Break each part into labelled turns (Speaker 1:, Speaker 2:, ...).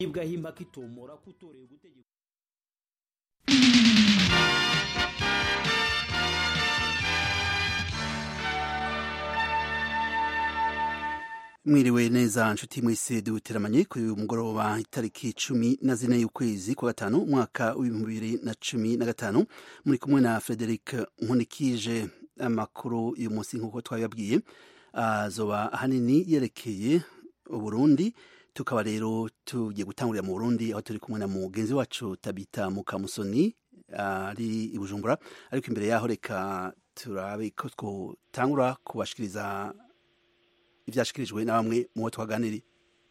Speaker 1: ibwahimba kitomora kutorera gutegeka
Speaker 2: mwiriwe neza nshuti mwese duteramanye kuri uyu mugoroba itariki cumi na zine y'ukwezi kwa gatanu umwaka w'ibihumbi bibiri na cumi na gatanu muri kumwe na frederic nkunikije amakuru uyu munsi nk'uko twabibabwiye azoba ahanini yerekeye uburundi tukaba rero tugiye gutangurira mu burundi aho turi kumwe na mugenzi wacu tabita mukamusoni ari i bujumbura ariko imbere yaho reka turabe ko twotangura kubashikiriza ibyashyikirijwe na bamwe mu bo twaganiriye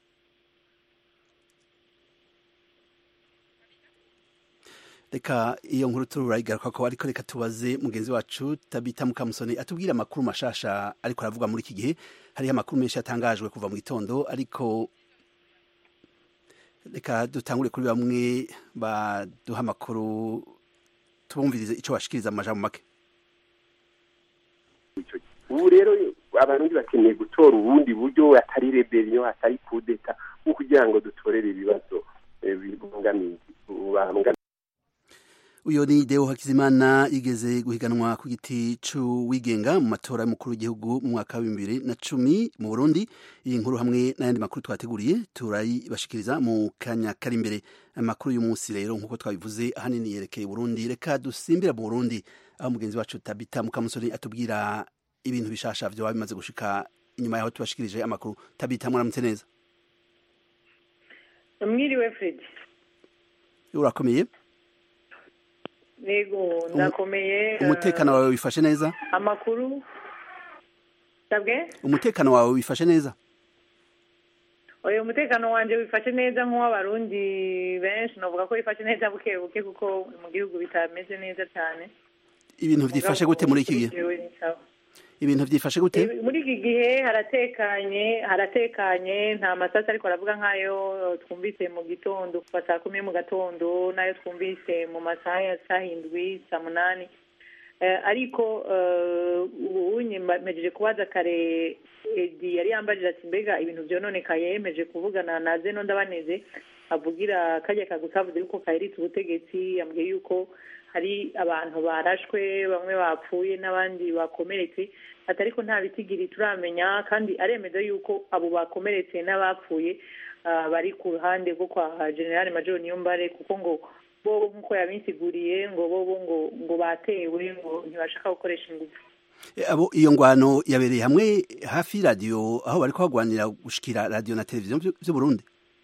Speaker 2: reka iyo nkuru turayigaruka ko ariko reka tubaze mugenzi wacu tabita mukamusoni atubwire amakuru mashasha ariko aravuga muri iki gihe hariho amakuru menshi yatangajwe kuva mu gitondo ariko reka dutangure kuri bamwe baduha amakuru tubumvirize icyo bashikiriza mu majambo make
Speaker 3: ubu rero abarundi bakeneye gutora ubundi buryo atari rebellion atari kudeta nko kugira ngo dutorere ibibazo bibangamiye
Speaker 2: uyo ni deo hakizimana yigeze guhiganwa ku giti c'uwigenga mu matora y'umukuru w'igihugu mu mwaka wa bibiri na cumi mu burundi iyi nkuru hamwe n'ayandi makuru twateguriye turayibashikiriza mu kanya kari imbere amakuru y'umunsi rero nk'uko twabivuze ahanini yerekeye burundi reka dusimbira mu burundi aho mugenzi wacu tabita mukamusoni atubwira ibintu bishasha vyoba bimaze gushika inyuma yaho tubashikirije amakuru tabita mwaramutse neza
Speaker 4: mwiriwe fredi
Speaker 2: urakomeye
Speaker 4: yego ndakomeye
Speaker 2: umutekano wawe wifashe neza
Speaker 4: amakuru sabwe
Speaker 2: umutekano wawe wifashe neza
Speaker 4: oya umutekano wanjye wifashe neza nk'uw'abarundi benshi navuga ko wifashe neza buke buke kuko mu gihugu bitameze neza cyane
Speaker 2: ibintu vyifashe gute muri iki gihe ibintu vyifashe gute
Speaker 4: muri iki gihe haratekanye haratekanye nta masasi ariko aravuga nk'ayo twumvise mu gitondo kuva saa kumi mu gatondo n'ayo twumvise mu masaha ya saa hindwi saa munani ariko ubu mejeje kubaza kare edi yari yambajije ati mbega ibintu vyononekaye yemeje kuvugana na zeno ndabaneze avugira kajya kagutavuze yuko kaheritse ubutegetsi yambwiye yuko hari abantu barashwe bamwe bapfuye n'abandi bakomeretse ati ariko nta bitigiri turamenya kandi aremeza yuko abo bakomeretse n'abapfuye bari ku ruhande rwo kwa generale major niyombare kuko ngo bobo nk'uko yabisiguriye ngo bobo ngo ngo batewe ngo ntibashaka gukoresha ingufu
Speaker 2: abo iyo ngwano yabereye hamwe hafi y'iradiyo aho bari kuhagwanira gushikira radiyo na televiziyo vy'u Burundi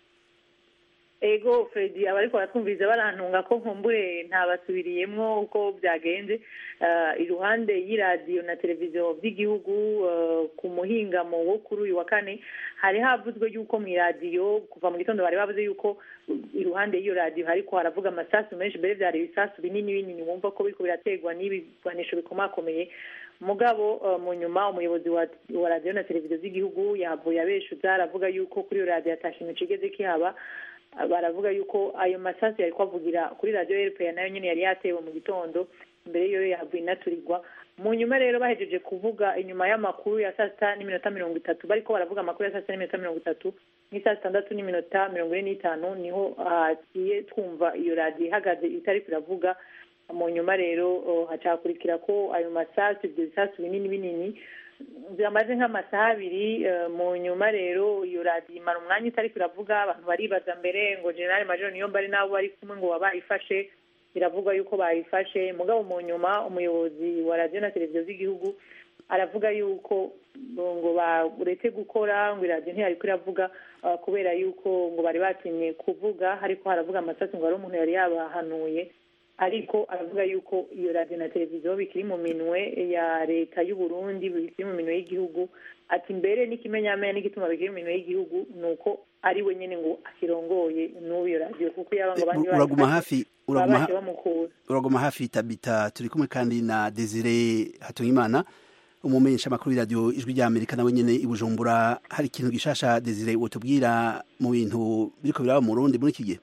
Speaker 4: ego fredi abariko baratwumviriza barantunga ko nkumbure ntabasubiriyemwo uko byagenze iruhande y'iradiyo na televiziyo by'igihugu ku muhingamo wo kuri uyu wa kane hari havuzwe yuko mu iradiyo kuva mu gitondo bari bavuze yuko iruhande y'iyo radiyo hariko haravuga amasasu menshi mbere vyari ibisasu binini binini wumva ko biriko birategwa n'ibigwanisho bikomakomeye mugabo mu nyuma umuyobozi wa radiyo na televiziyo z'igihugu yahavuye abeshuza aravuga yuko kuri iyo radiyo atashinga cigeze kihaba baravuga yuko ayo masasu yari kwavugira kuri radiyo rpa nayo nyine yari yatewe mu gitondo mbere yo yavuye inaturirwa mu nyuma rero bahejeje kuvuga inyuma y'amakuru ya saa sita n'iminota mirongo itatu bariko baravuga amakuru ya saa sita n'iminota mirongo itatu n'isaa sitandatu n'iminota mirongo ine n'itanu niho hagiye twumva iyo radiyo ihagaze itariko iravuga mu nyuma rero hacakurikira ko ayo masasu ibyo bisasu binini binini byamaze nk'amasaha abiri mu nyuma rero iyo radiyo imara umwanya itari iravuga abantu baribaza mbere ngo generale major niyo mbari nabo bari kumwe ngo bayifashe biravuga yuko bayifashe mugabo mu nyuma umuyobozi wa radiyo na televiziyo z'igihugu aravuga yuko ngo baretse gukora ngo iradiyo ntiyari iravuga kubera yuko ngo bari batinye kuvuga ariko haravuga amasasu ngo hari umuntu yari yabahanuye ariko aravuga yuko iyo radiyo na televiziyo bikiri mu minwe ya leta y'u Burundi bikiri mu minwe y'igihugu ati mbere n'ikimenyamenya n'igituma bikiri mu minwe y'igihugu ni uko ari we nyine ngo akirongoye n'ubu iyo radiyo kuko yaba ngo abandi
Speaker 2: uraguma hafi
Speaker 4: babashe bamukura
Speaker 2: uraguma hafi tabita turi kumwe kandi na desire hatungimana umumenyesha amakuru y'iradiyo ijwi rya amerika nawe nyine i bujumbura hari ikintu gishasha desire wotubwira mu bintu biriko biraba mu burundi muri iki gihe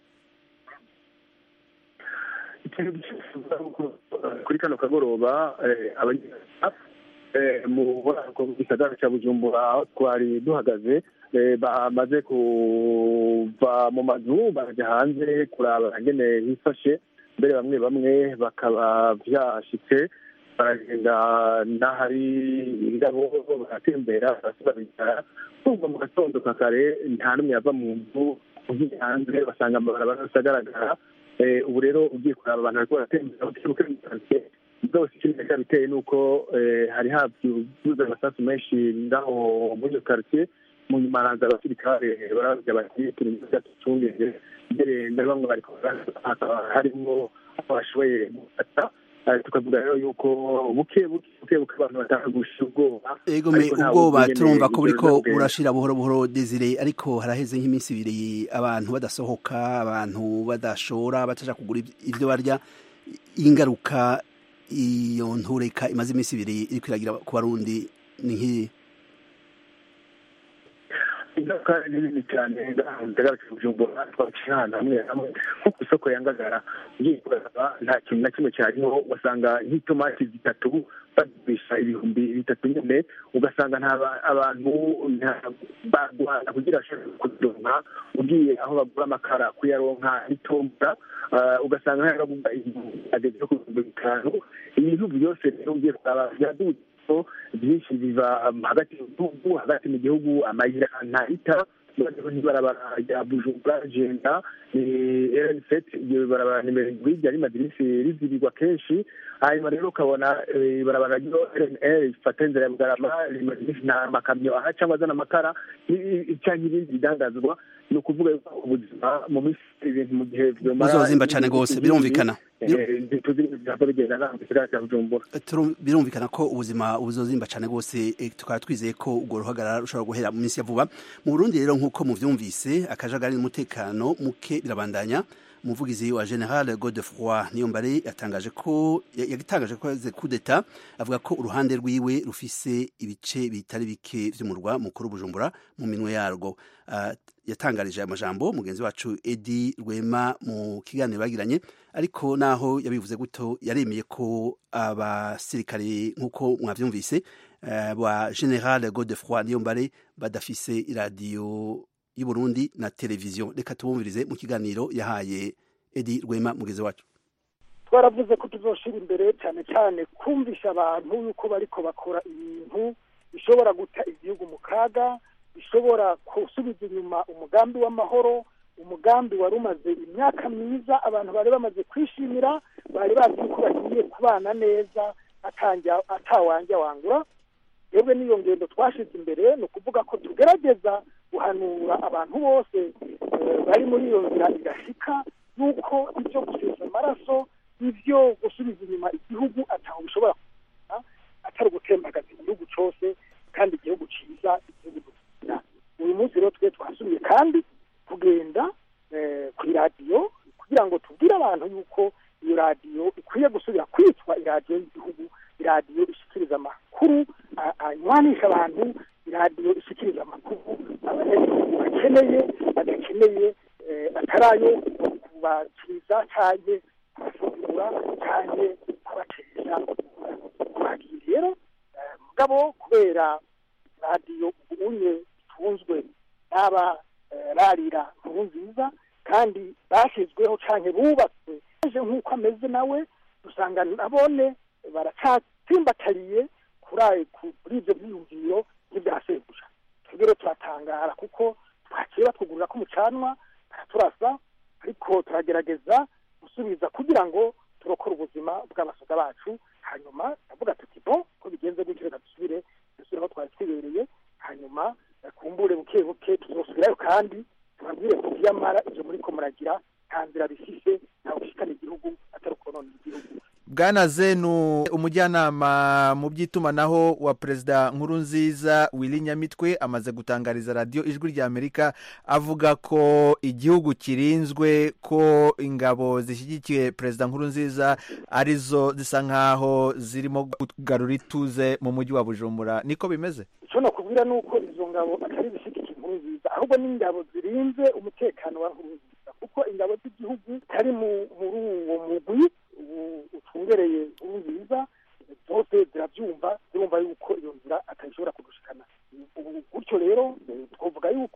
Speaker 3: ikintu gishifuza kuri kano kagoroba mu gisagara cya bujumbura aho twari duhagaze
Speaker 5: bamaze kuva mu mazu bajya hanze kuraba ingene hifashe mbere bamwe bamwe bakaba byashitse baragenda n'ahari indabo baratembera barasubira bicara kumva mu gatondo ka kare nta n'umwe yava mu nzu ugiye hanze basanga amabarabara yose agaragara ubu rero ugiye kuraba abantu bariko baratembera bukebuke mu karitsiye byose ikindi biteye ni uko hari habyuzuza amasasu menshi ngaho muri iyo karitsiye mu nyuma haranza abasirikare baravuga bati turi mu gihugu ducungeze mbere na bamwe bariko hakaba harimo bashoboye gufata tukavuga rero yuko buke buke buke buke abantu batanga gusha ubwoba
Speaker 2: ego me ubwoba turumva ko buriko burashira buhoro buhoro desire ariko haraheze nk'iminsi ibiri abantu badasohoka abantu badashora bataja kugura ivyo barya ingaruka iyo ntureka imaze iminsi ibiri iriko iragira ku barundi ni nk'iyi
Speaker 5: ingaruka ni nini cyane ndagarutse kujumbura twaciye ahantu hamwe hamwe nko ku isoko ya ngagara ugiye kuraba nta kintu na kimwe cyariho ugasanga nk'itomati zitatu bagurisha ibihumbi bitatu nyine ugasanga nta abantu barwana kugira bashobore kuzironka ugiye aho bagura amakara kuyaronka itombora ugasanga haragurwa ageze ku bihumbi bitanu ibintu byose rero ugiye kuraba byaduze byinshi biva hagati mu gihugu hagati mu gihugu amayira ntahita n'ibarabara rya bujumbura jenda rnset iryo barabara nimero indwi ryari rimaze iminsi rizibirwa kenshi hanyuma rero ukabona ibarabara ryo rnr rifata inzira ya bugarama rimaze iminsi nta makamyo aha cyangwa azana amakara cyangwa ibindi bidangazwa ni ukuvuga yuko ubuzima mu minsi ibintu mu gihe
Speaker 2: buzozimba cyane rwose birumvikana birumvikana ko ubuzima buzozimba cyane rwose tukaba twizeye ko urwo ruhagarara rushobora guhera mu minsi ya vuba mu burundi rero nk'uko muvyumvise akajagari n'umutekano muke birabandanya umuvugizi wa general godefroi niyombare yatangaje ko yagitangaje ko yaze kudeta avuga ko uruhande rwiwe rufise ibice bitari bike vy'umurwa mukuru bujumbura mu minwe yarwo uh, yatangarije amajambo mugenzi wacu edi rwema mu kiganiro bagiranye ariko naho yabivuze guto yaremeye ko abasirikare nk'uko mwavyumvise uh, ba general godefroi niyombare badafise iradiyo y'uburundi na televiziyo reka tubumvirize mu kiganiro yahaye edi rwema mugeze wacu
Speaker 6: twaravuze ko tuzoshira imbere cyane cyane kumvisha abantu yuko bariko bakora ibintu bishobora guta igihugu mu kaga bishobora gusubiza inyuma umugambi w'amahoro umugambi wari umaze imyaka myiza abantu bari bamaze kwishimira bari bazi yuko bagiye kubana neza atawanja wangura twebwe n'iyo ngendo twashize imbere ni ukuvuga ko tugerageza guhanura abantu bose bari muri iyo nzira igashika yuko ibyo gusiza amaraso ibyo gusubiza inyuma igihugu ataho bishobora kugira atari ugutembagaza igihugu cyose kandi igihugu cyiza igihugu dukunda uyu munsi rero twe twasubiye kandi kugenda ku iradiyo kugira ngo tubwire abantu yuko iyo radiyo ikwiye gusubira kwitwa iradiyo y'igihugu iradiyo ishyikiriza amakuru anywanisha abantu iradiyo ishyikiriza amakuru abanyagihugu bakeneye badakeneye atari ayo kubakiriza cyane kubasuzugura cyane kubateza twagiye rero mugabo kubera radiyo ubunye itunzwe n'aba rarira nkuru nziza kandi bashyizweho cyane bubatswe aje nk'uko ameze nawe dusanga nabone baracatsimbatariye kuri ibyo byiyumviro nk'ibyaseguja twebwe turatangara kuko twaciye batwugurura ko umucanwa baraturasa ariko turagerageza gusubiza kugira ngo turokore ubuzima bw'abasoda bacu hanyuma ndavuga tuti bo ko bigenze gutyo reka dusubire dusubire aho twari twibereye hanyuma kumbure buke buke tuzosubirayo kandi tubabwire ko iyamara ibyo muri ko muragira nta nzira bifise ntawe ushikana igihugu atari ukonona igihugu
Speaker 7: bwana zenu umujyanama mu by'itumanaho wa perezida nkuru nziza wili nyamitwe amaze gutangariza radiyo ijwi rya amerika avuga ko igihugu kirinzwe ko ingabo zishyigikiye perezida nkuru nziza arizo zisa nk'aho zirimo kugarura ituze mu mujyi wa bujumbura niko bimeze
Speaker 6: icyo nakubwira ni uko izo ngabo atari zishyigikiye inkuru nziza ahubwo ni ingabo zirinze umutekano wa nkuru nziza kuko ingabo z'igihugu zitari muri uwo mugwi ucungereye inkuru nziza zose zirabyumva zirumva yuko iyo nzira atayishobora kudushikana ubu gutyo rero twavuga yuko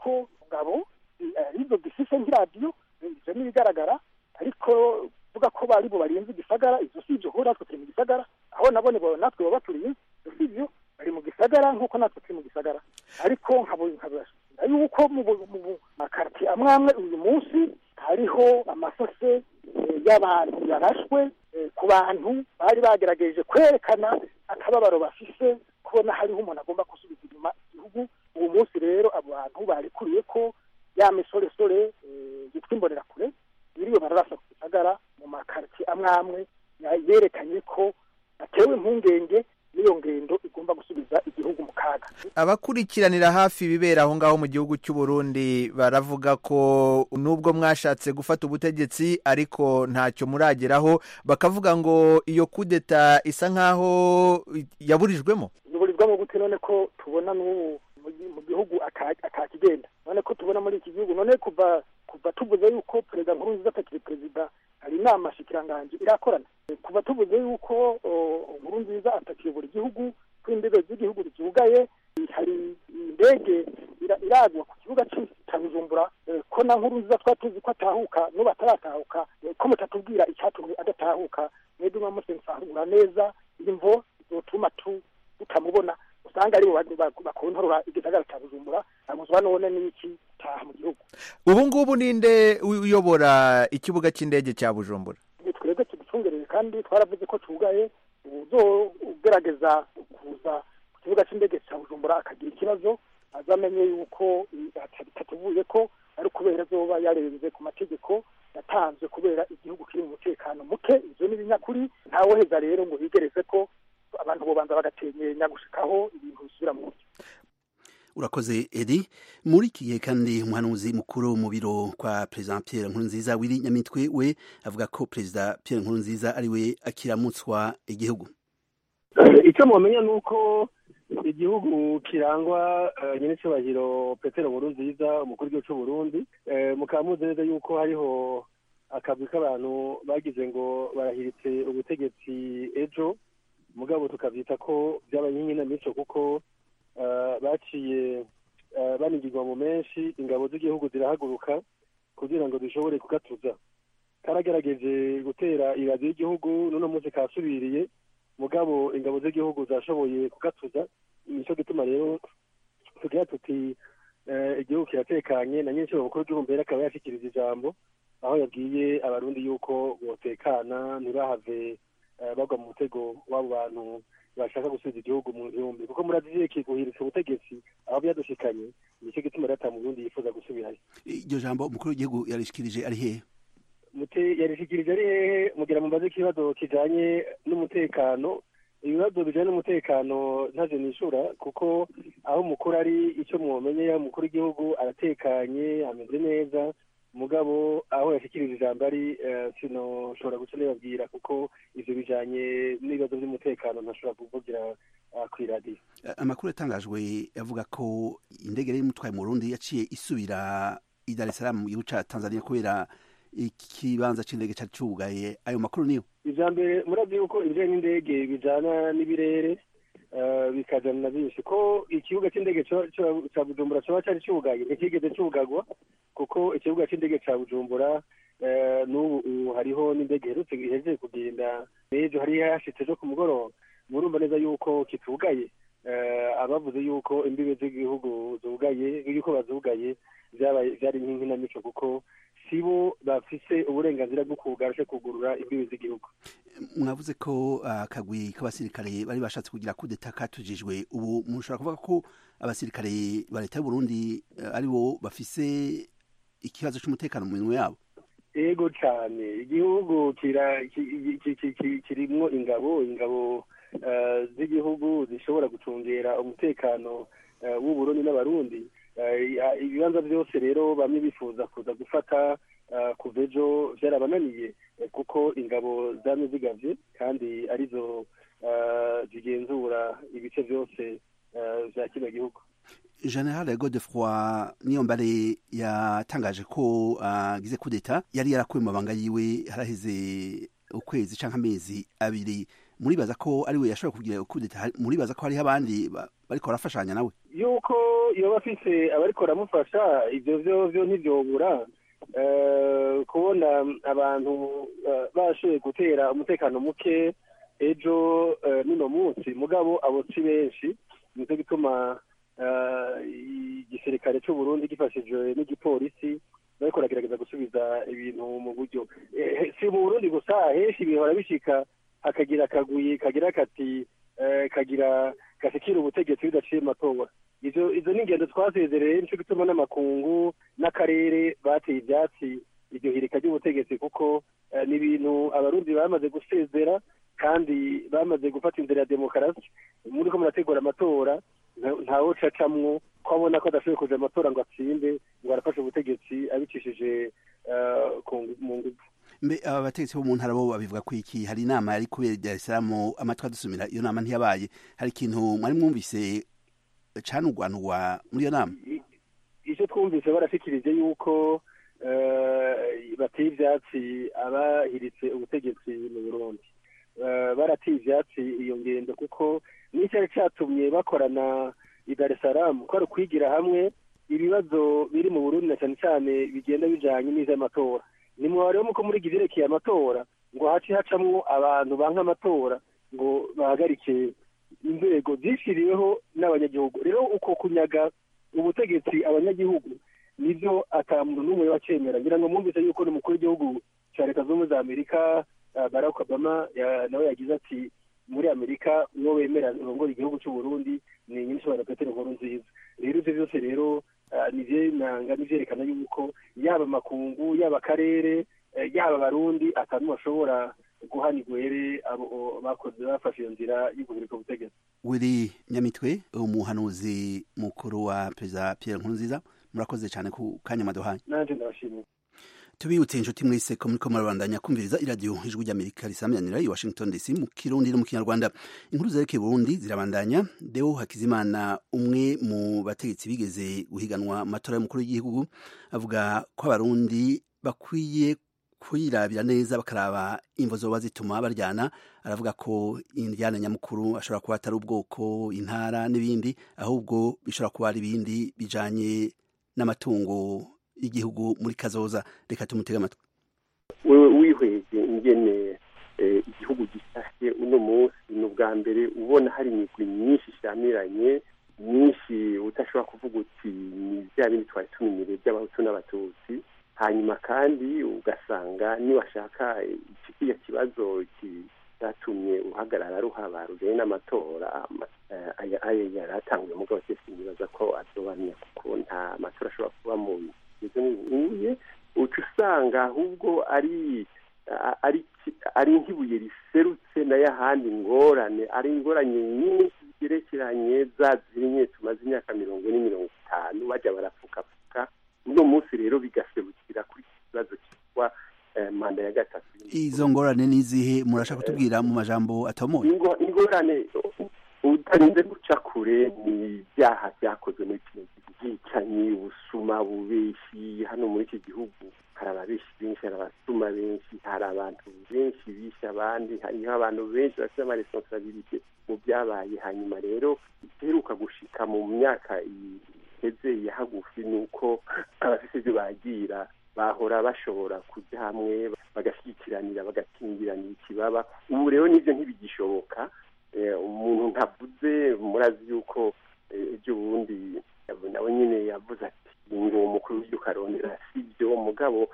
Speaker 6: bigaragara ariko vuga ko bari bo barinze igisagara ivyo si ivyo kuko natwe turi mu gisagara aho nabone bo natwe baba baturiye ivyo si ivyo bari mu gisagara nk'uko natwe turi mu gisagara ariko nkabona yuko mu bu- mu bu- makartier amwe amwe uyu munsi hariho amasase eh, y'abantu yarashwe eh, ku bantu bari bagerageje kwerekana akababaro bafise kubona hariho umuntu agomba gusubiza inyuma igihugu uwo munsi rero abo bantu barikuriye ko ya misoresore eh, yitwa imbonerakure biriwe bararasa ku gisagara mu makartier amwe amwe ya- yerekanye ko atewe impungenge n'iyo ngendo igomba gusubiza igihugu mu kaga
Speaker 7: abakurikiranira hafi ibibera aho ngaho mu gihugu cy'u Burundi baravuga ko nubwo mwashatse gufata ubutegetsi ariko ntacyo murageraho bakavuga ngo iyo kudeta isa nk'aho yaburijwemo
Speaker 6: biburizwamo gute none ko tubona n'ubu mu gi- mu gihugu ata- atakigenda none ko tubona muri iki gihugu none kuva kuva tuvuze yuko perezida nkurunziza atakiri perezida hari inama shikiranganji irakorana kuva tuvuze yuko o, nkurunziza atakiyobora igihugu ko imbibe z'igihugu zugaye hari indege ira- iragwa ku kibuga cy'i- cya bujumbura eh, ko na nkurunziza twari tuzi ko atahuka n'ubu ataratahuka eh, ko mutatubwira icyatumye adatahuka mwebwe mwamusensahura neza imvo zotuma tu tutamubona usanga aribo ba- ba- bakontorora igisagara cya bujumbura abuzwa none n'iki taha mu gihugu
Speaker 7: ubu ngubu ninde uyobora ikibuga cy'indege cya bujumbura
Speaker 6: ni twebwe tuducungereye kandi twaravuze ko cugaye uzo ugerageza kuza ku kibuga cy'indege cya bujumbura akagira ikibazo azamenye yuko i- bitatuvuye ko ari kubera azoba yarenze ku mategeko yatanzwe kubera igihugu kiri mu mutekano muke ivyo ni ibinyakuri ntawoheza rero ngo bigereze ko abantu bobanza bagatenyenya gushikaho ibintu bisubira mu buryo
Speaker 2: urakoze edi muri iki gihe kandi umuhanuzi mukuru mu biro kwa perezida pierre nkurunziza wiri nyamitwe we avuga ko perezida pierre nkurunziza ari we akiramutswa igihugu
Speaker 5: icyo mumenya ni uko igihugu kirangwa eh, nyenicubahiro petero nkuru nziza umukuru w'igihugu cy'u burundi Eh, mukaba muzi neza yuko hariho akagwi k'abantu bagize ngo barahiritse ubutegetsi ejo mugabo tukabyita ko byabaye nk'inkinamico kuko eh, baciye eh, banigirwa mu menshi ingabo z'igihugu zirahaguruka kugira ngo zishobore kugatuza karagerageje gutera iradiyo y'igihugu n'uno munsi kasubiriye mugabo ingabo z'igihugu zashoboye kugatuza nicyo gituma rero tugira tuti eh, igihugu kiratekanye na nyinshi mukuru w'igihugu mbere akaba yashikiriza ijambo aho yabwiye abarundi yuko botekana ntibahave eh, bagwa mu mutego w'abo bantu bashaka gusubiza igihugu mu gihumbi kuko murazi kiguhiritse ubutegetsi aho byadushikanye nicyo gituma rero ata murundi yifuza gusubirayo
Speaker 2: iryo jambo umukuru w'igihugu yarishikirije ari hehe
Speaker 5: mute yarishikirije ari hehe mugira mumbaze ikibazo kijanye n'umutekano ibibazo bijanye n'umutekano ntaje nishura kuko aho umukuru ari icyo mumenye umukuru w'igihugu aratekanye ameze neza mugabo aho yashikirije ijambo ari eh, sinoshobora guca nibabwira kuko ivyo bijanye n'ibibazo by'umutekano ntashobora kuvugira ah, kw'iradiyo
Speaker 2: amakuru yatangajwe avuga ko indege yari imutwaye mu Burundi yaciye isubira i Dar es Salaam mu gihugu ca Tanzania kubera ikibanza c'indege cari cugaye ayo makuru niyo
Speaker 5: ivya mbere murazi yuko ibijanye n'indege bijana n'ibirere eh, bikajana na byinshi ko ikibuga c'indege co- co- ca bujumbura coba cari cugaye ntikigeze cugagwa kuko ikibuga c'indege ca bujumbura eh, n'ubu ubu hariho n'indege iherutse ihejeje kugenda n'ejo hari hashitse ejo ku mugoroba murumva neza yuko kitugaye eh, abavuze yuko imbibe z'igihugu zugaye yuko bazugaye vyabaye vyari nk'inkinamico kuko sibo bafise uburenganzira bwo kugarusha kugurura imbibe z'igihugu
Speaker 2: mwavuze ko akagwi k'abasirikare bari bashatse kugira kudeta katujijwe ubu mushobora kuvuga ko abasirikare ba leta y'u Burundi eh, ari bo bafise ikibazo c'umutekano mu minwe yabo
Speaker 5: ego cyane igihugu kira ki- ki- ki- ki- kirimwo ingabo ingabo eh, z'igihugu zishobora gucungera umutekano eh, w'uburundi n'abarundi Eh, ya- ibibanza byose rero bamwe bifuza kuza gufata eh, kuva ejo byarabananiye eh, kuko ingabo zamye zigavye kandi arizo eh, zigenzura ibice byose eh, vya kino gihugu
Speaker 2: general godefroy niyombare yatangaje ko agize kudeta yari yarakuye mu mabanga yiwe haraheze ukwezi canke amezi abiri muribaza ko ari we yashobora kugira kudeta hari- muribaza ko hariho abandi ba- bariko barafashanya nawe
Speaker 5: yuko yoba afise abariko baramufasha ivyo vyo vyo ntivyobura Eh, kubona abantu bashoboye gutera umutekano muke ejo n'uno munsi mugabo abo si benshi nicyo gituma igisirikare cy'u Burundi gifashijwe n'igipolisi bariko baragerageza gusubiza ibintu mu buryo si mu burundi gusa henshi bihora bishika hakagira akaguyi kagira kati kagira gasikira ubutegetsi bidaciye amatora izo izo ni ingendo twasezereye nico gituma n'amakungu n'akarere bateye ivyatsi iryo hirika ry'ubutegetsi kuko ni ibintu abarundi bamaze gusezera kandi bamaze gufata inzira ya demokarasi muri ko murategura amatora ntawe cacamwo ko abona ko adashoboye kuja amatora ngo atsinde ngo arafashe ubutegetsi abicishije mu ngufu
Speaker 2: mbe aba bategetsi bo mu ntara bo babivuga ko iki hari inama yari kubera i Dar es Salaam amatwi adusumira iyo nama ntiyabaye hari ikintu mwari mwumvise canugwanugwa muri iyo nama
Speaker 5: icyo twumvise barashikirije yuko bateye ivyatsi abahiritse ubutegetsi mu burundi barateye ivyatsi iyo ngendo kuko n'icyari catumye bakorana i Dar es Salaam ko ari ukwigira hamwe ibibazo biri mu Burundi na cyane cyane bigenda bijanye n'ivy'amatora ni mu rero muko muri ivyerekeye amatora ngo haci hacamwo abantu banka amatora ngo bahagarike inzego zishiriweho n'abanyagihugu rero uko kunyaga ubutegetsi abanyagihugu nivyo ata muntu n'umwe wacemera ngira ngo mwumvise yuko ni umukuru w'igihugu ca leta z'ubumwe za amerika barack obama nawe yagize ati muri amerika uwo wemera urongora igihugu cy'u Burundi ni nyinshobora petero nkuru nziza rero ivyo byose rero nivyo nanga nivyerekana yuko yaba amakungu yaba akarere yaba abarundi atantu bashobora guhana igwere abo bakoze bafashe iyo nzira yo guhirika ubutegetsi
Speaker 2: wiri nyamitwe umuhanuzi mukuru wa perezida pierre nkurunziza murakoze cyane ku kanya maduhaye
Speaker 5: nanje ndabashimiye
Speaker 2: tubibutse inshuti mwese ko muriko murabandanya kumviriza iradiyo ijwi ry'amerika risamyanira i washington dc mu kirundi no mu kinyarwanda inkuru zerekeye burundi zirabandanya deo hakizimana umwe mu bategetsi bigeze guhiganwa amatora y'umukuru w'igihugu avuga ko abarundi bakwiye kwirabira neza bakaraba imvo zoba zituma baryana aravuga ko indyana nyamukuru ashobora kuba atari ubwoko intara n'ibindi ahubwo bishobora kuba ari ibindi bijanye n'amatungo y'igihugu muri kazoza reka tumutege amatwi
Speaker 3: wewe wihweje ingene igihugu gisashe uno munsi ni ubwa mbere ubona hari imigwi myinshi ishamiranye myinshi udashobora kuvuga uti ni bya bindi twari tumenyereye by'abahutu n'abatutsi hanyuma kandi ugasanga niwashaka kiriya kibazo cyatumye uhagarara ruhaba rujanye n'amatora ayo yari atanguye mugabo cyose nibaza ko azobanira kuko nta matora ashobora kuba mu izo nkuye uca usanga ahubwo ari ari ari nk'ibuye riserutse nayo ahandi ngorane ari ingorane nyinshi zigerekeranye za zimwe tumaze imyaka mirongo ine mirongo itanu bajya barapfukafuka uno munsi rero bigaserukira kuri iki kibazo cyitwa manda ya gatatu
Speaker 2: izo ngorane n'izihe murashaka kutubwira mu majambo atomoye
Speaker 3: ingorane utarinze guca kure ni ibyaha byakozwe muri kino gihugu bwicanyi ubusuma bubeshi hano muri iki gihugu hari ababeshi benshi hari abasuma benshi hari abantu benshi bishe abandi hariho abantu benshi bafite amaresponsabilite mu byabaye hanyuma rero iheruka gushika mu myaka iheze ya hagufi ni uko abafite ibyo bagira bahora bashobora kujya hamwe bagashyigkiranira bagakingiranira ikibaba ubu rero nibyo ntibigishoboka umuntu ntavuze murazi yuko ejo bundi nawe nyine yavuze ati ngo umukuru w'igihugu arondera si byo mugabo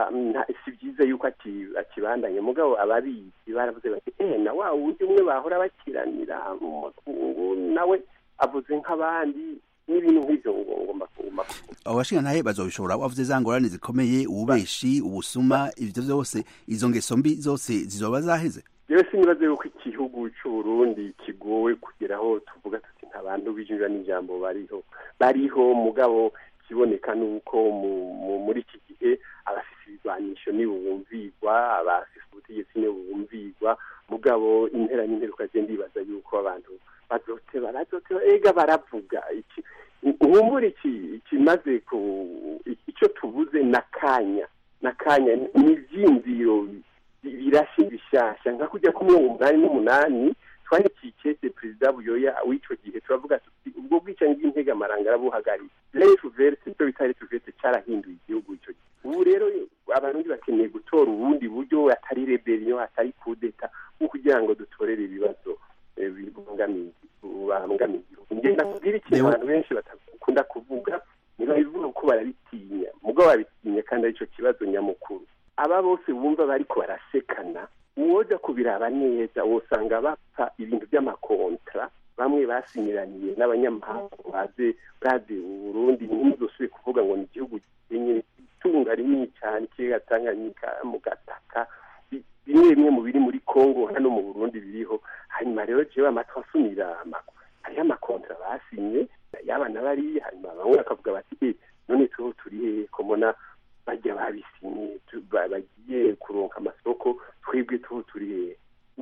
Speaker 3: si byiza yuko akibandanye mugabo ababizi baravuze bati eh na wa wundi umwe bahora bakiranira mu makungu nawe avuze nk'abandi n'ibintu nk'ibyo ngomba kuguma
Speaker 2: abashinga ntahe bazobishobora wavuze za ngorane zikomeye ububeshi ubusuma ivyo vyose izo ngeso mbi zose zizoba zaheze
Speaker 3: rero sinibaze yuko igihugu c'uburundi kigowe kugeraho tuvuga tuti nta bantu bijurira n'ijambo bariho bariho mugabo kiboneka nuko muri iki gihe abafise ibigwanisho ntibubumvigwa abafise ubutegetsi ntibubumvigwa mugabo impera n'imperuka je ndibaza yuko abantu bazoteba bazoteba ega baravuga iki nkumbura iki ikimaze ku icyo tubuze nakanya nakanya ni ivyiyumviro birashe bishasha nka kujya ku mirongo umunani n'umunani twandikiye ikete perezida buyoya w'icyo gihe turavuga tuti ubwo bwicanyi bw'integamaranga arabuhagarika refu verite icyo bita refu verite cyarahinduye igihugu icyo gihe ubu rero abarundi bakeneye gutora ubundi buryo atari reberiyo atari kudeta nko kugira ngo dutorere ibibazo bibangamiye igihugu ngenda kubwira ikintu abantu benshi batakunda kuvuga ntibabivuga ko barabitinya mubwo babitinya kandi aricyo kibazo nyamukuru aba bose bumva bariko barasekana uwoja kubiraba neza wosanga bapfa ibintu by'amakontra bamwe basinyiraniye n'abanyamahanga baze baze Burundi ntimuzosubire kuvuga ngo ni igihugu gikenye itunga rinini cyane ikiyaga Tanganyika mu gataka bimwe bimwe mu biri muri Kongo hano mu Burundi biriho hanyuma rero jewe amatwi asumira hariho amakontra basinye yabana bari hanyuma bamwe bakavuga bati eh none tuho turi hehe ko mbona bajya babisinye bagiye kuronka amasoko twebwe tuho turi hehe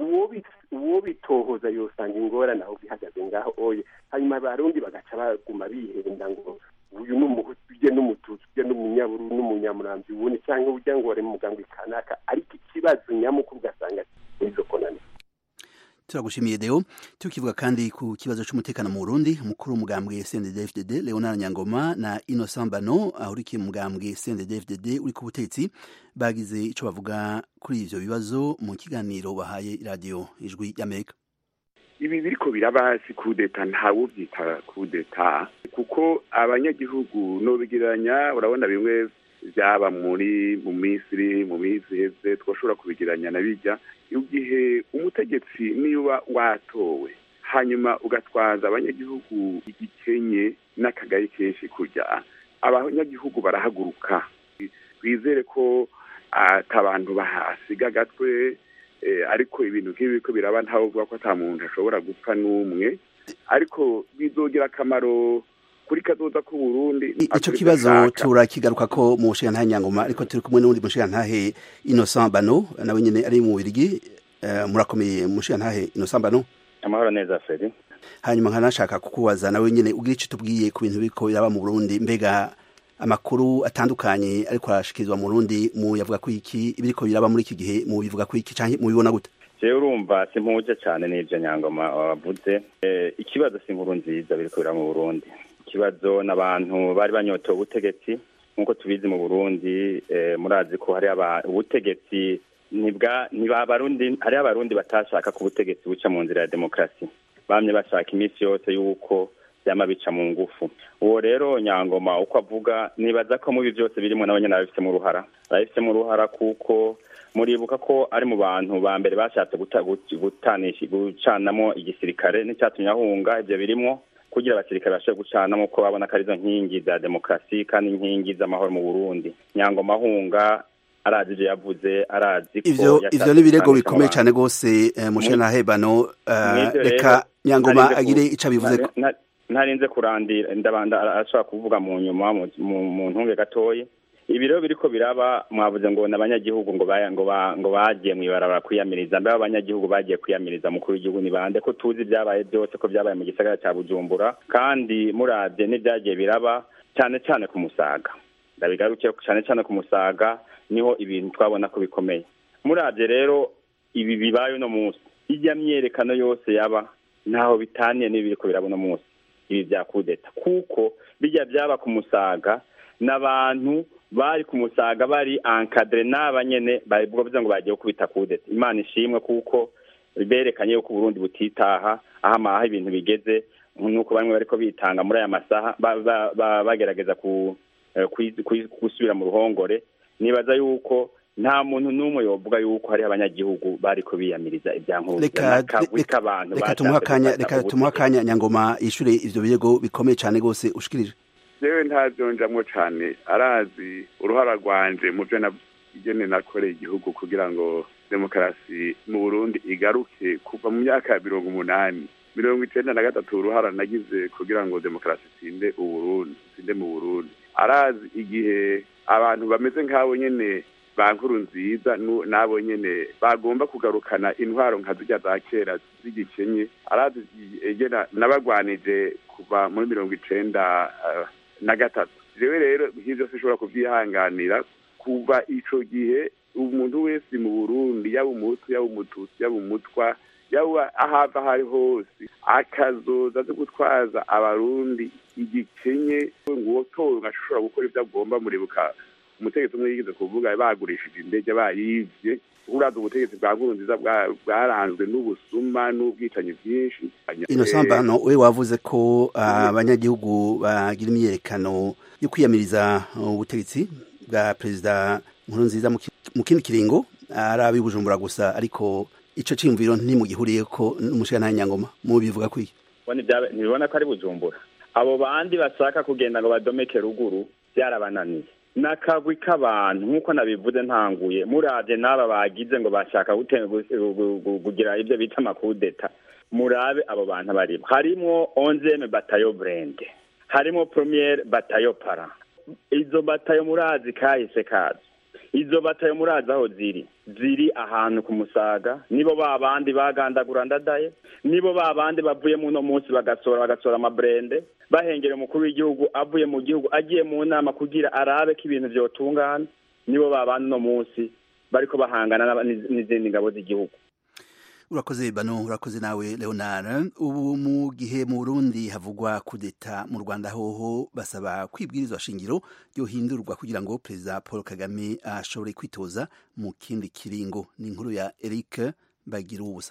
Speaker 3: uwo bitohoza yosanga ingorane aho bihagaze ngaho oye hanyuma abarundi bagaca baguma bihenda ngo uyu ni umuhutu ujye n'umututsi ujye n'umunyaburu n'umunyamurambi ubundi cyangwa ujya ngo wari mu muganga kanaka ariko ikibazo nyamukuru ugasanga izo konani
Speaker 2: turagushimiye deo tukivuga kandi ku kibazo cy'umutekano mu Burundi umukuru w'umugambwe CNDD-FDD Leonard Nyangoma na Innocent Bano ahurikiye mu mugambwe CNDD-FDD uri ku butetsi bagize ico bavuga kuri ivyo bibazo mu kiganiro bahaye radio ijwi y'Amerika
Speaker 8: ibi biriko birabasi kudeta ntawe uvyita kudeta kuko abanyagihugu nobigeranya urabona bimwe byaba muri mu misiri mu minsi iheze twashobora kubigiranya na bijya igihe umutegetsi niba watowe hanyuma ugatwaza abanyagihugu igikenye n'akagari kenshi kujya abanyagihugu barahaguruka twizere ko atabantu bahasiga agatwe ariko ibintu nk'ibi ko biraba ntawe uvuga ko ata muntu ashobora gupfa n'umwe ariko bizogira akamaro kuri kazoza ku Burundi
Speaker 2: ico kibazo turakigaruka ko mu mushigantahe Nyangoma ariko turi kumwe n'undi mushigantahe Innocent Bano nawe nyene ari mu Birigi uh, murakomeye mushigantahe Innocent Bano
Speaker 9: amahoro neza Feri
Speaker 2: hanyuma nkanashaka kukubaza nawe nyene ugira ico tubwiye ku bintu biriko biraba mu Burundi mbega amakuru atandukanye ariko arashikirizwa mu Burundi mu yavuga ko iki ibiriko biraba muri iki gihe mu bivuga ko iki canke mu bibona gute
Speaker 9: jewe urumva simpuje cane n'ivyo Nyangoma wavuze eh, ikibazo si inkuru nziza biriko biraba mu Burundi ikibazo n'abantu bari banyotewe ubutegetsi nk'uko tubizi mu burundi murazi ko hari ubutegetsi ntibabarundi hariho abarundi batashaka ko ubutegetsi buca mu nzira ya demokarasi bamye bashaka iminsi yose y'uko byama bica mu ngufu uwo rero nyangoma uko avuga nibaza ko mubi byose birimo nabo nyine babifitemo uruhara babifitemo uruhara kuko muribuka ko ari mu bantu ba mbere bashatse gucanamo igisirikare n'icyatumye ahunga ibyo birimwo kugira abasirikare bashobore gucanamo ko babona ko arizo nkingi za demokarasi kandi inkingi z'amahoro mu burundi nyangoma ahunga arazi ibyo yavuze arazi ko
Speaker 2: ivyo ivyo ni ibirego bikomeye cyane rwose mushe na hebano reka nyangoma agire ico abivuze
Speaker 9: ntarinze kurandira ndabanda arashobora kuvuga mu nyuma mu ntunge gatoyi ibi rero biriko biraba mwavuze ngo n'abanyagihugu ngo ngo ngo bagiye mwibarabara kwiyamiriza mbe abanyagihugu bagiye kwiyamiriza mukuru w'igihugu ni bande ko tuzi ibyabaye byose ko byabaye mu gisagara cya Bujumbura kandi muravye n'ibyagiye biraba cyane cyane ku musaga ndabigarukiye cyane cyane ku musaga niho ibintu twabona ko bikomeye muravye rero ibi bibaye uno munsi ijya myerekano yose yaba ntaho bitaniye n'ibi biriko biraba uno munsi ibi bya kudeta kuko bijya byaba ku musaga n'abantu bari ku musaga bari ankadire n'abanyene bavuga ngo bagiye kubita kudeta imana ishimwe kuko berekanye yuko uburundi butitaha aho amaha ibintu bigeze nuko bamwe bariko bitanga muri aya masaha bagerageza gusubira mu ruhongore nibaza yuko nta muntu n'umwe yovuga yuko hari abanyagihugu bariko biyamiriza
Speaker 2: reka tumuha akanya nyangoma yishure ivyo birego bikomeye cane rwose ushikirije
Speaker 8: jewe ntavyonjamwo cane arazi uruhara rwanje mu vyo igene nakoreye igihugu kugira ngo demokarasi mu burundi igaruke kuva mu myaka ya mirongo umunani mirongo icenda na gatatu uruhara nagize kugira ngo demokarasi itsinde uburundi itsinde mu burundi arazi igihe abantu bameze nk'abo nyene ba nkuru nziza n'abo nyene bagomba kugarukana intwaro nka zirya za kera z'igikenye arazi egena nabagwanije kuva muri mirongo icenda na gatatu jewe rero nk'ivyo sinshobora kuvyihanganira kuva ico gihe umuntu wese mu burundi yaba umuhutu yaba umututsi yaba umutwa yaba ahava aho ari hose akazoza zo gutwaza abarundi igikenye ngo uwotowe ngashobora gukora ibyo agomba muribuka umutegetsi umwe yigeze kuvuga bagurishije indege bayivye uraza ubutegetsi bwa nkurunziza bwaranzwe n'ubusuma n'ubwicanyi bwinshi
Speaker 2: innocent bano we wavuze ko abanyagihugu bagira imyiyerekano yo kwiyamiriza ubutegetsi bwa perezida nkurunziza mu kindi kiringo ari ab'i bujumbura gusa ariko ico ciyumviro ntimugihuriye ko n'umushikana nyangoma mu bivuga kwiye
Speaker 9: ntibibona ko ari bujumbura abo bandi bashaka kugenda ngo badomeke ruguru byarabananiye n'akagwi k'abantu nk'uko nabivuze ntanguye murabye n'aba bagize ngo bashaka kugira ibyo bita amakudeta murabe abo bantu barimo harimo onzeme batayo burende harimo premiere batayo para izo batayo murazi kahise kazo izo batayo murazi aho ziri ziri ahantu ku musaga nibo ba bandi bagandagura ndadaye nibo ba bandi bavuye muno munsi bagasora bagasora amaburende bahengera umukuru w'igihugu avuye mu gihugu agiye mu nama kugira arabe ko ibintu byotungana nibo ba bandi uno munsi bariko bahangana n'izindi ngabo z'igihugu
Speaker 2: urakoze bano urakoze nawe leonard ubu mu gihe mu burundi havugwa kudeta mu rwanda hoho basaba kwibwirizwa shingiro ryohindurwa kugira ngo perezida paul kagame ashobore kwitoza mu kindi kiringo ni inkuru ya eric bagira ubusa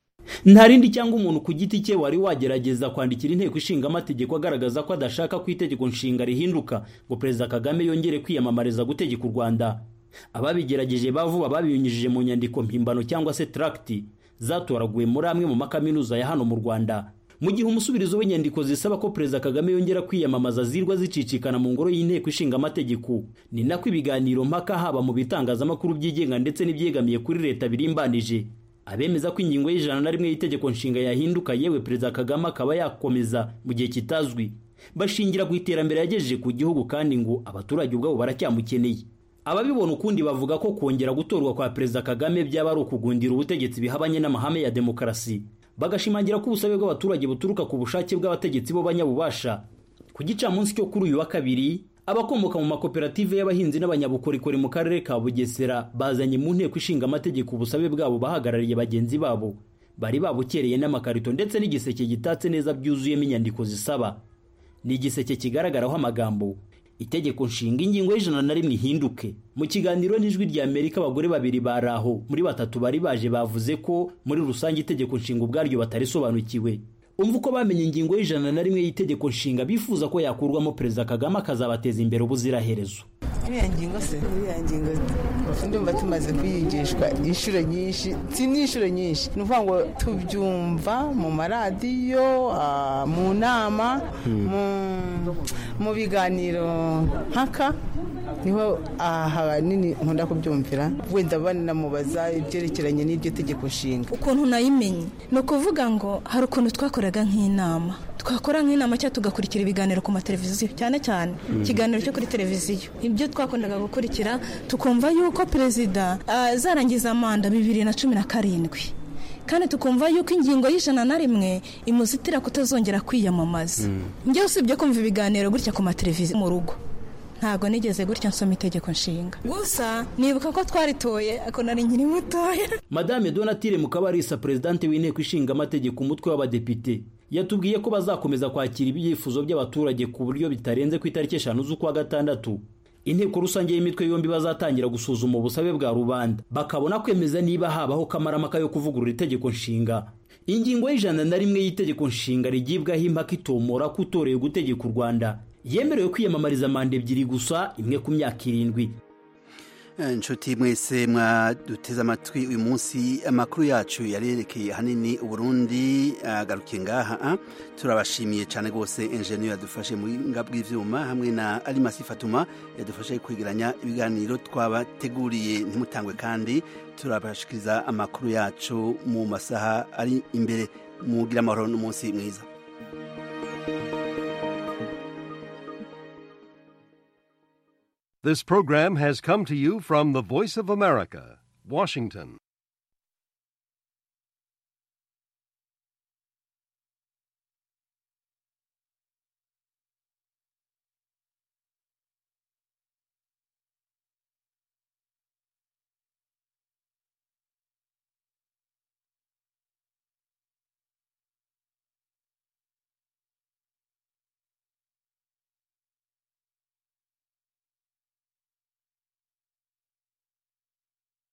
Speaker 1: nta rindi cyangwa umuntu ku giti cye wari wagerageza kwandikira inteko ishinga amategeko agaragaza ko adashaka ko itegeko nshinga rihinduka ngo perezida kagame yongere kwiyamamariza gutegeka u rwanda ababigerageje bavuba babinyujije mu nyandiko mpimbano cyangwa se tracti zatoraguwe muri amwe mu makaminuza ya hano mu rwanda mu gihe umusubirizo w'inyandiko zisaba ko perezida kagame yongera kwiyamamaza zirwa zicicikana mu ngoro y'inteko ishinga amategeko ni nako ibiganiro mpaka haba mu bitangazamakuru byigenga ndetse n'ibyegamiye kuri leta birimbanije abemeza ko ingingo y'ijana na rimwe y'itegeko nshinga yahinduka yewe perezida kagame akaba yakomeza mu gihe kitazwi bashingira ku iterambere yagejeje ku gihugu kandi ngo abaturage ubwabo baracyamukeneye ababibona ukundi bavuga ko kongera gutorwa kwa perezida kagame byaba ari ukugundira ubutegetsi bihabanye n'amahame ya demokarasi bagashimangira ko ubusabe bw'abaturage buturuka ku bushake bw'abategetsi bo banyabubasha ku gicamunsi cyo kuri uyu wa kabiri abakomoka mu makoperative y'abahinzi n'abanyabukorikori mu karere ka bugesera bazanye mu nteko ishinga amategeko ubusabe bwabo bahagarariye bagenzi babo bari babukereye n'amakarito ndetse n'igiseke gitatse neza byuzuyemo inyandiko zisaba ni igiseke kigaragaraho amagambo itegeko nshinga ingingo y'ijana na rimwe ihinduke mu kiganiro n'ijwi rya amerika abagore babiri bari aho muri batatu bari baje bavuze ko muri rusange itegeko nshinga ubwaryo batarisobanukiwe umva uko bamenye ingingo y'ijana na rimwe y'itegeko nshinga bifuza ko yakurwamo perezida kagame akazabateza imbere ubuziraherezo
Speaker 10: iriya ngingo se iriya ngingo ndumva tumaze kuyigishwa inshuro nyinshi si n'inshuro nyinshi ni ukuvuga ngo tubyumva mu maradiyo mu nama mu biganiro mpaka niho ahanini nkunda kubyumvira wenda banamubaza ibyerekeranye n'iryo tegeko nshinga
Speaker 11: ukuntu nayimenye ni ukuvuga ngo hari ukuntu twakoraga nk'inama twakora nk'inama cyangwa tugakurikira ibiganiro ku mateleviziyo cyane cyane ikiganiro cyo kuri televiziyo ibyo twakundaga gukurikira tukumva yuko perezida azarangiza manda bibiri na cumi na karindwi kandi tukumva yuko ingingo y'ijana na rimwe imuzitira kutazongera kwiyamamaza njyewe usibye kumva ibiganiro gutya ku mateleviziyo mu rugo ntabwo nigeze gutya nsoma itegeko nshinga gusa nibuka ko twaritoye ako nari nkiri mutoya
Speaker 1: madame donatire mukabarisa perezidante w'inteko ishinga amategeko umutwe w'abadepite yatubwiye ko bazakomeza kwakira ibyifuzo by'abaturage ku buryo bitarenze ku itariki eshanu z'ukwa gatandatu inteko rusange y'imitwe yombi bazatangira gusuzuma ubusabe bwa rubanda bakabona kwemeza niba habaho kamaramaka yo kuvugurura itegeko nshinga ingingo y'ijana na rimwe y'itegeko nshinga rigibwaho impaka itomora ko utoreye gutegeka u rwanda yemerewe kwiyamamariza manda ebyiri gusa imwe ku myaka irindwi
Speaker 2: inshuti mwese mwaduteze amatwi uyu munsi amakuru yacu yarerekeye ahanini uburundi agarukiye ngaha turabashimiye cyane rwose enjeniyeri yadufashe mu buhinga bw'ibyuma hamwe na arimasi fatuma yadufashe kwegeranya ibiganiro twabateguriye ntimutangwe kandi turabashikiriza amakuru yacu mu masaha ari imbere mugira amahoro n'umunsi mwiza
Speaker 12: This program has come to you from the Voice of America, Washington.